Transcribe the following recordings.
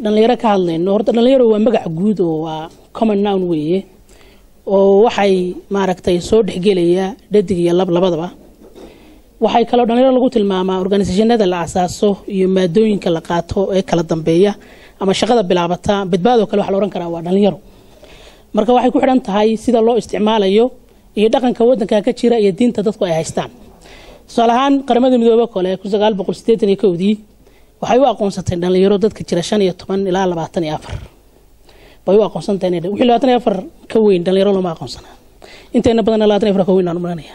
dhalinyaro ka hadlayno horta dhalinyaro waa magac guud oo waa common noun weeye oo waxay maaragtay soo dhexgelaya dhadig iyo lab labadaba waxay kaloo dhalinyaro lagu tilmaamaa organisationada la asaaso iyo maadooyinka la qaato ee kala dambeeya ama shaqada bilaabata badbaadoo kale waxa la ohan karaa waa dhalinyaro marka waxay ku xidhan tahay sida loo isticmaalayo iyo dhaqanka wadanka ka jira iyo diinta dadku ay haystaan tusaale ahaan qaramada midoobe kale kun sagaal boqol sideetan iyo kowdii waxay u aqoonsatay dhalinyaro dadka jira shan iyo toban ilaa labaatan iyo afar bay u aqoonsantay inay wixii labaatan iyo afar ka weyn dhalinyaro lama aqoonsana inteena badan labaatan iyo afar ka weyn aan maranaya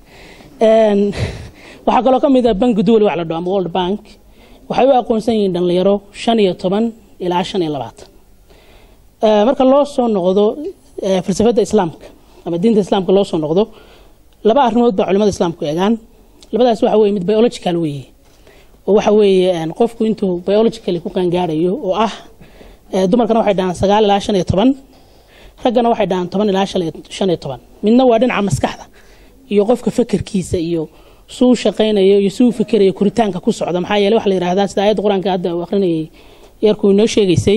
waxaa kaloo ka mid ah banki duwal wax la dhaho ama world bank waxay u aqoonsan yihiin dhalinyaro shan iyo toban ilaa shan iyo labaatan marka loo soo noqdo falsafada islaamka ama diinta islaamka loo soo noqdo laba arrimood baa culimada islaamku eegaan labadaas waxa weye mid biological weeye oo waxa weeye qofku intuu biologically ku qaangaarayo oo ah dumarkana waxay dhahaan sagaal ilaa shan iyo toban raggana waxay dhahaan toban ilaa shan iyo toban midna waa dhinaca maskaxda iyo qofka fekerkiisa iyo suu shaqaynayo iyo suu fikerayo koritaanka ku socda maxaa yeele waxa la yidhahdaa sida aayadda qur-aanka hadda uu akhrinayay yarkuu inoo sheegaysay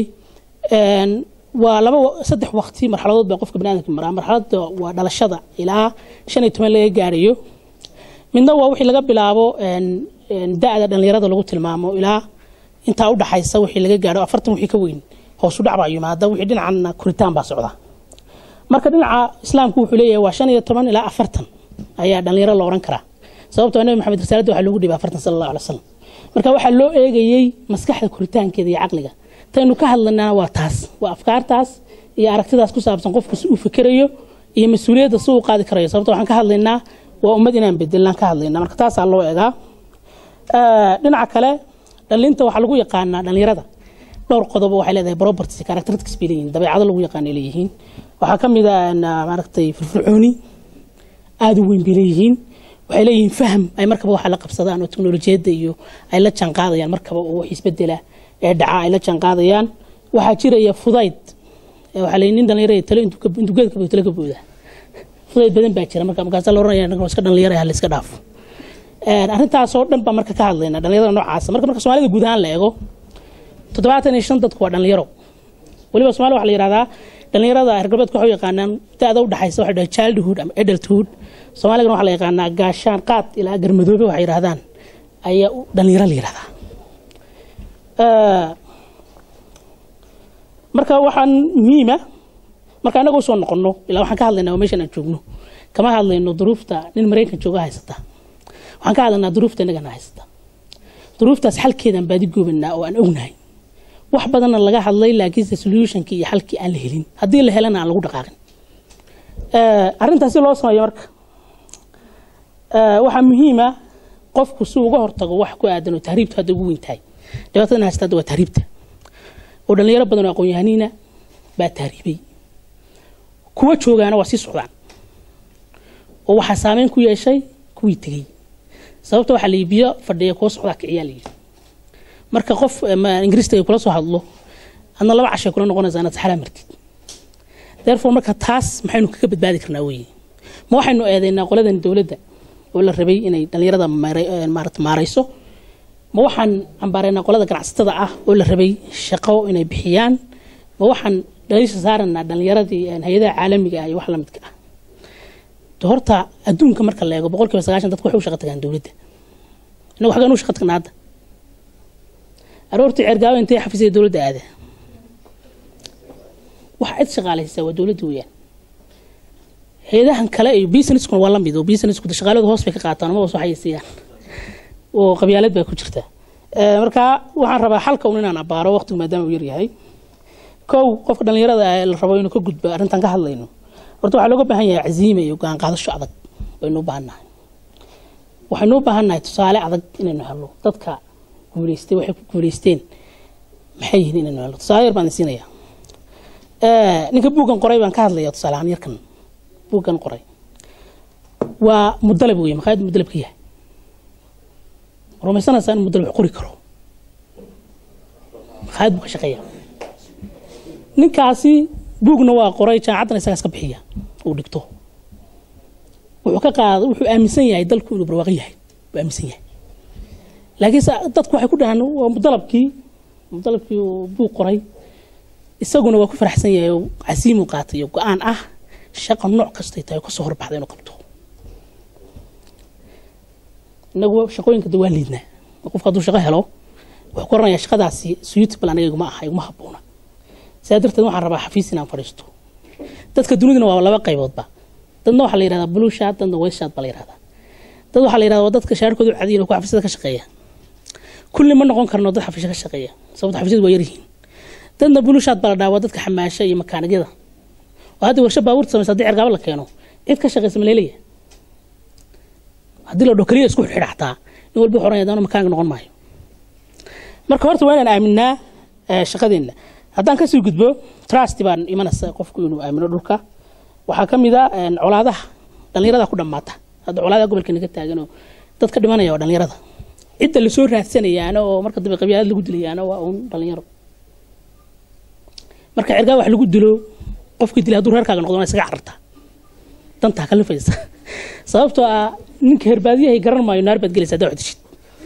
waa laba saddex waqti marxaladood baa qofka baniadamka maraa marxaladda waa dhalashada ilaa shan iyo toban laga gaarayo midna waa wixii laga bilaabo da-da dhalinyarada lagu tilmaamo ilaa intaa u dhaxaysa wixii laga gaaro afartan wixii ka weyn hoosu dhac baa yimaada wixii dhinacana koritaan baa socda marka dhinaca islaamku wuxuu leeyahay waa shan iyo toban ilaa afartan ayaa dhalinyaro la oran karaa sababtoo nabi maxamed risaaladda waxaa loogu dhibay afartan sala allahu alay wasalam marka waxaa loo eegayey maskaxda koritaankeeda iyo caqliga taynu ka hadlanana waa taas waa afkaartaas iyo aragtidaas ku saabsan qofku si uu fikerayo iyo mas-uuliyadda si uu qaadi karayo sababto waxaan ka hadlaynaa waa ummad inaan bedelnaan ka hadlaynaa marka taasaa loo eegaa dhinaca kale dhalinta waxaa lagu yaqaanaa dhalinyarada dhowr qodobo waxay leedahay properties characteristics bay leeyihiin dabeecado lagu yaqaanay leeyihiin waxaa ka mid ah maaragtay firfircooni aada u weyn bay leeyihiin waxay leeyihiin faham ay markaba waxa la qabsadaan oo teknolojiyadda iyo ay la jaanqaadayaan markaba oo wax isbedela ee dhaca ay la jaanqaadayaan waxaa jiraya fudayd waxaa la nin dhalinyaro talo intuu geedka buu talo ka booda fudayd badan baa jira marka markaasaa la oranaya ninka iska dhalinyaro ah la iska dhaafo arrintaasoo dhan baa marka ka hadlayna dhalinyarada noocaasa marka marka soomaalida guud ahaan la eego toddobaatan iyo shan dadku waa dhalinyaro weliba somalia waxa la yihahdaa dhalinyarada reer galbeedka waxay u yaqaanaan da-da u dhaxaysa waxa dhahay childhood ama adulthood soomaaligana waxaa la yaqaanaa gaashaan qaad ilaa garmadoobe waxay yidhahdaan ayaa dhalinyaro la yihahdaa marka waxaan muhiima marka anaga usoo noqono ilaa waxaan ka hadlaynaa meeshan aan joogno kama hadlayno duruufta nin maraykan jooga haysata waxaan ka hadlaynaa duruufta inagana haysata duruuftaas xalkeedaan baadi goobanaa oo aan ognahay wax badanna laga hadlay laakiinse solutionkii iyo xalkii aan la helin haddii la helana aan lagu dhaqaaqin arrintaasi loo sameeyo marka waxaa muhiima qofku si uga hortago wax ku aadan oo tahriibtu hadda ugu weyn tahay dhibaatadan haysta hadda waa tahriibta oo dhalinyaro badan oo aqoon-yahaniina baa tahriibay kuwa joogaana waa sii socdaan oo waxaa saameyn ku yeeshay kuwii tegey sababta waxaa layii biyo fadhiya kuwa socdaa kiciyaa layidhi marka qof ingiriiska ay kula soo hadlo adna laba cashay kula noqonaysaa inaad saxalaa martid therefore marka taas maxaynu kaga badbaadi karnaa weye ma waxaynu eedaynaa qoladan dowladda oo la rabay inay dhalinyarada maarata maarayso ma waxaan cambaaraynaa qolada ganacsatada ah oo la rabay shaqo inay bixiyaan ma waxaan dhaliisha saaranaa dhalinyaradii hay-adaha caalamiga ah iyo wax lamidka ah horta adduunka marka la eego boqol kiiba sagaashan dadku waxay u shaqa tagaan dowladda inagu xagaan u shaqa tagnaa hadda aroortii ceergaawo intay xafiisaya dowladda aada waxa cid shaqaalaysaa waa dowladda weeyaan hay-adahan kale iyo businesskuna waa lamid oo businessku shaqaaladu hoos bay ka qaataan ama hoos waxay siiyaan oo qabyaalad baa ku jirta marka waxaan rabaa xalka un inaan abaaro waqtigu maadaama uu yaryahay kow qofka dhalinyarada ah la rabo inuu ka gudbo arrintan ka hadlayno horta waxaa looga baahan yahay caziime iyo go-aan qaadasho adag baynu u baahan nahay waxaynu u baahan nahay tusaale adag inaynu helno dadka guuleystay waxay ku guuleysteen maxay yihiin inaynu helno tusaale yar baan idin siinaya ninka buuggan qoray baan ka hadlaya tusaale ahaan yarkan buuggan qoray waa mudalab wey maqaayad mudalab ka yahay rumaysanaysaa in mudalab wax qori karo maqaayad buu ka shaqeeya ninkaasi buugna waa qoray jaamacaddana isagaas ka bixiya uu dhigto wuxuu ka qaada wuxuu aaminsan yahay dalku inuu barwaaqo yahay buu aaminsan yahay laakiinse dadku waxay ku dhahaan waa dalabkii dalabkii uu buug qoray isaguna waa ku faraxsan yahay oo casiimuu qaatay iyo go-aan ah shaqa nooc kastay tahay kasoo horbaxda inuu qabto inagu shaqooyinka de waa liidnaa qofka hadduu shaqo helo wuxuu ku oranayaa shaqadaasi suitable aniga iguma aha iguma habboona sidaa darteed waxaan rabaa xafiis inaan fadhiisto dadka duniduna waa laba qayboodba dadna waxaa la yihahdaa blue shad dadna white shad baa la yihahdaa dad waxaa la yihahdaa waa dadka shaarkoodu cadiyin oo ku xafiisyada ka shaqeeya kulli ma noqon karno dad xafiisya ka shaqeeya sababto xafiisyadu waa yaryihiin dadna blue shad baa la dhahaa waa dadka xamaasha iyo makaanigyada oo hadda warsha baabuurta samaysa haddii cergaabo la keeno cid ka shaqeysa ma leelaya haddii la dho keliya isku xidha xataa nin walba wuxuu oranaya daanu makaanig noqon maayo marka horta waa inaan aaminaa shaqadeenna haddaan kasii gudbo trust baan imanaysa qofku inuu aamino dhulka waxaa ka mid a colaadaha dhallinyarada ku dhammaata hadda colaadaha gobolka naga taaganoo dad ka dhimanaya waa dhallinyarada cidda lasoo raadsanayaana oo marka dambe qabyaalad lagu dilayaana waa uun dhallinyaro marka cergaa wax lagu dilo qofkii dilay hadduu reerkaaga noqdo waa isaga carartaa dantaa ka lifaysa sababtoo ah ninka herbaadiyahay garan maayo naar baad gelaysa haddaa wax dishid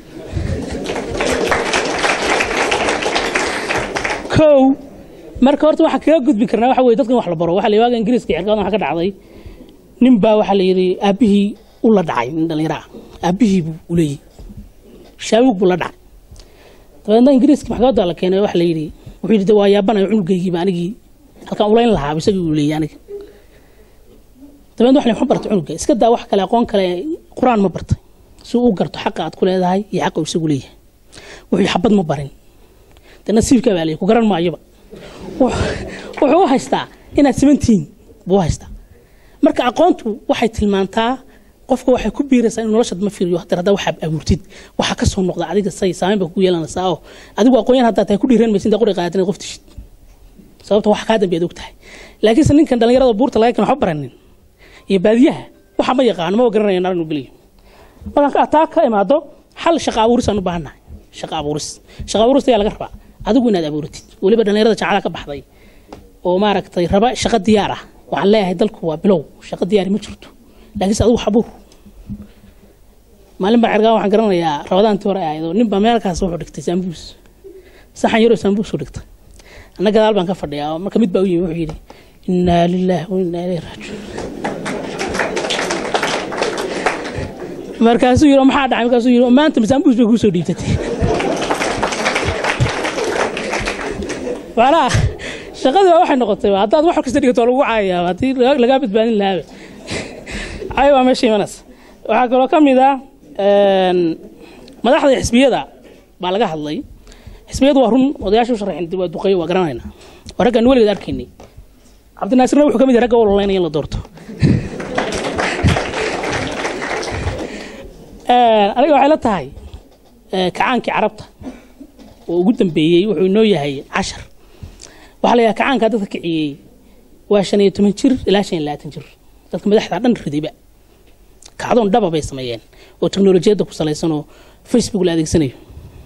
kow marka horta waxaan kaga gudbi karnaa waxa weye dadkan wax la baro waxa la waaga ingiriiska cergadan waxa ka dhacday nin baa waxaa la yidhi aabbihii u la dhacay nin dhallinyaro ah aabbihii buu u leeyahy shaawig buu la dhacay dabeedna ingiriiska maxkamadda la keenay waxa la yidhi wuxuu yidhi de waa yaabanayo cunugaygiiba anigii halkaan ulayn lahaa isagii uu leeyahy aniga dabeedna wax ma bartay cunuga iska daa wax kale aqoon kale qur-aan ma bartay si uu garto xaqa aad ku leedahay iyo xaqa uu isagu leeyahay wuxuu xabad ma barin de nasiibka baa leeyahy ku garan maayoba wuxuu u haystaa inaad simantihiin buu u haystaa marka aqoontu waxay tilmaantaa qofka waxay ku biiraysaa in noloshaad ma fiiriyo haddana haddaa waxaad abuurtid waxaa ka soo noqda adiga say saameyn baa kugu yeelanaysaa oo adigu aqoonyahan haddaa tahay ku dhiiran maysin daa qori qaadatin qof tishid sababta wax kaa dambeed og tahay laakiinse ninkan dhallinyarada buurta laga keen waxba baranin iyo baadiyaha waxa ma yaqaano ma garanaya nar inuu geliyo markaan taa ka imaado xal shaqa abuuris aan u baahannahay shaqa abuuris shaqa abuurista ayaa laga rabaa adigu inaad abuuratid weliba dhallinyarada jacada ka baxday oo maaragtay raba shaqo diyaar ah waxaan leeyahay dalku waa bilow shaqo diyaari ma jirto laakiinse adigu xabuur maalin baa cergaa waxaan garanayaa rabadaantii hore ahayd oo nin baa meelkaas wuxuu dhigtay saambuus saxan yaroo saambuus u dhigtay anna gadaal baan ka fadhiyaa oo marka mid baa u yimi wuxuu yidhi innaa lillaah wa innaa ilayhi raajicuun markaasuu yidhi maxaa dhacay markaasuu yidhi maanta masaambuus bay kuu soo dhiibtatay macnaha shaqadii baa waxay noqotay haddaad wax kasta dhigato waa lagu caayayaa haddii lagaa badbaadin lahaabe cay waa meesha imanaysa waxaa kaloo ka mid ah madaxda xisbiyada baa laga hadlay xisbiyadu waa run odayaasha u sharaxin waa duqeeyo waa garanaynaa waa raggaan weligeed arkaynay cabdinaasirna wuxuu ka mid yahay ragga ololaynaya in la doorto aniga waxay la tahay kacaankii carabta oo ugu dambeeyey wuxuu inoo yahay cashar waxaa la yidhaha kacaankaa dadka kiciyey waa shan iyo toban jir ilaa shan iyo labaatan jir dadka madaxda dhan ridayba kacdoon dhaba bay sameeyeen oo teknolojiyadda ku salaysan oo facebook la adeegsanayo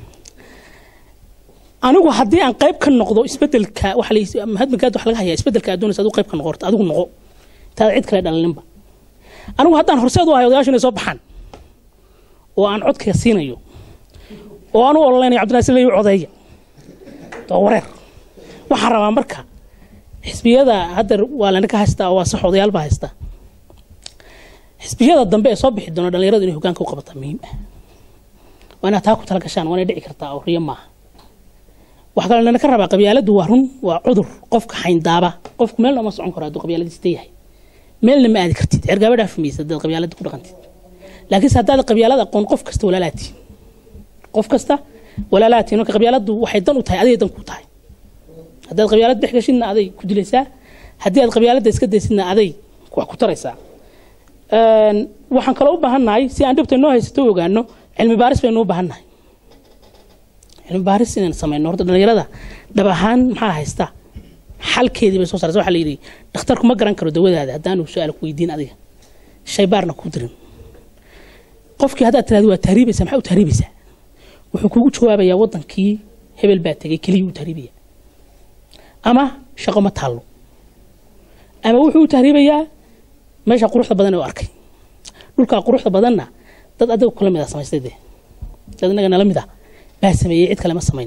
anigu haddii aan qayb ka noqdo isbedelka hadmagaad wax laga hayaa isbedelka addoonaysa adigu qayb ka noqorto adigu noqo taada cid kale dhalininba anigu haddaan horseed u ahay odayaashu inay soo baxaan oo aan codkaya siinayo oo aan u ololeynayo cabdinaasir leeyu codeeya waa wareer waxaan rabaa marka xisbiyada hadda waa lana ka haystaa oo waa sax odayaal baa haystaa xisbiyada dambe ee soo bixi doona dhalinyaradu inay hogaanka u qabataa muhiim ah waa inaad taa ku tala gashaan waa inay dhici kartaa oo riyo maaha wax kale lana ka rabaa qabyaaladdu waa run waa cudur qofka xayndaaba qofku meelna uma socon karo hadduu qabyaaladiista yahay meelna ma aadi kartid cergaaba dhaafi maysa haddaad qabyaaladda ku dhaqantid laakiinse haddaad qabyaalada aqoon qof kasta walaalaatiin qof kasta walaalaatiin marka qabyaaladdu waxay dan u tahay adigay dan ku tahay haddaad qabyaalad dhex gashidna aday ku dilaysaa haddii aad qabyaaladda iska daysidna aday wax ku taraysaa waxaan kaloo u baahannahay si aan dhibta noo haysato u ogaano cilmi baaris baynu u baahannahay cilmi baaris inaan samayno horta dhalinyarada dhab ahaan maxaa haysta xalkeedii bay soo saaraysa waxaa la yidhi dhakhtarku ma garan karo dawadaada haddaanu su-aal ku weydiin adiga shay baarna ku dirin qofkii haddaad tiraahdo waa tahriibaysaa maxaa u tahriibaysaa wuxuu kugu jawaabayaa waddankii hebel baa tegay keliya u tahriibaya ama shaqo ma taallo ama wuxuu u tahriibayaa meesha quruxda badan ee u arkay dhulkaa quruxda badanna dad adiga kula mid a samaystay dee dad inaga nala mid a baa sameeyey cid kale ma samayn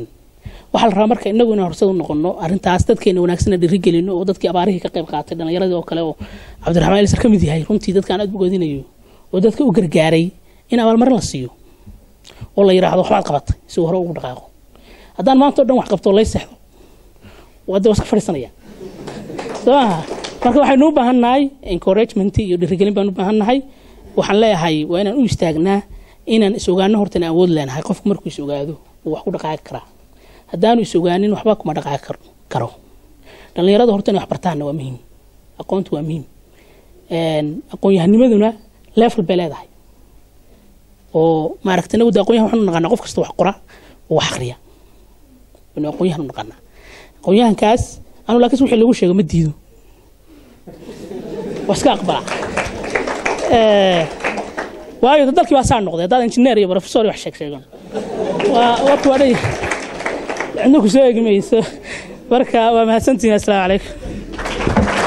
waxaa la rabaa marka inagu inaan horsad u noqono arrintaas dadkeena wanaagsanna dhirigelino oo dadkii abaarihii ka qayb qaatay dhallinyaradii oo kale oo cabdiraxmaan elisar ka mid yahay runtii dadkaan aad bogoodinayo oo dadka u gargaaray in abaalmarin la siiyo oo la yidhaahdo waxbaad qabatay si uu hore ugu dhaqaaqo haddaan maanta o dhan wax qabto lay seexdo wadda waa iska fadhiisanaya soo maaha marka waxaynu u baahan nahay encouragement iyo dhirigelin baan u baahan nahay waxaan leeyahay waa inaan u istaagnaa inaan is ogaano horta inaan awood leenahay qofku markuu is ogaado uu wax ku dhaqaaqi karaa haddaanu is ogaanin waxba kuma dhaqaaqi karo dhallinyarada horta inay wax bartaanna waa muhiim aqoontu waa muhiim aqoon-yahanimaduna level bay leedahay oo maaragta inagu de aqoonyahan waxaanu naqanaa qof kasta wax qora oo wax akhriya inu aqoonyahan u naqanaa aqoonyahankaas anu laakiin wixii lagu sheego ma diido waa iska aqbalaa waayo dalkii baa saa noqday haddaad injineer iyo professor iyo wax sheeg sheegan waa warka waa dhan cidna ku soo eegi mayso marka waa mahadsantihin assalaamu calaykum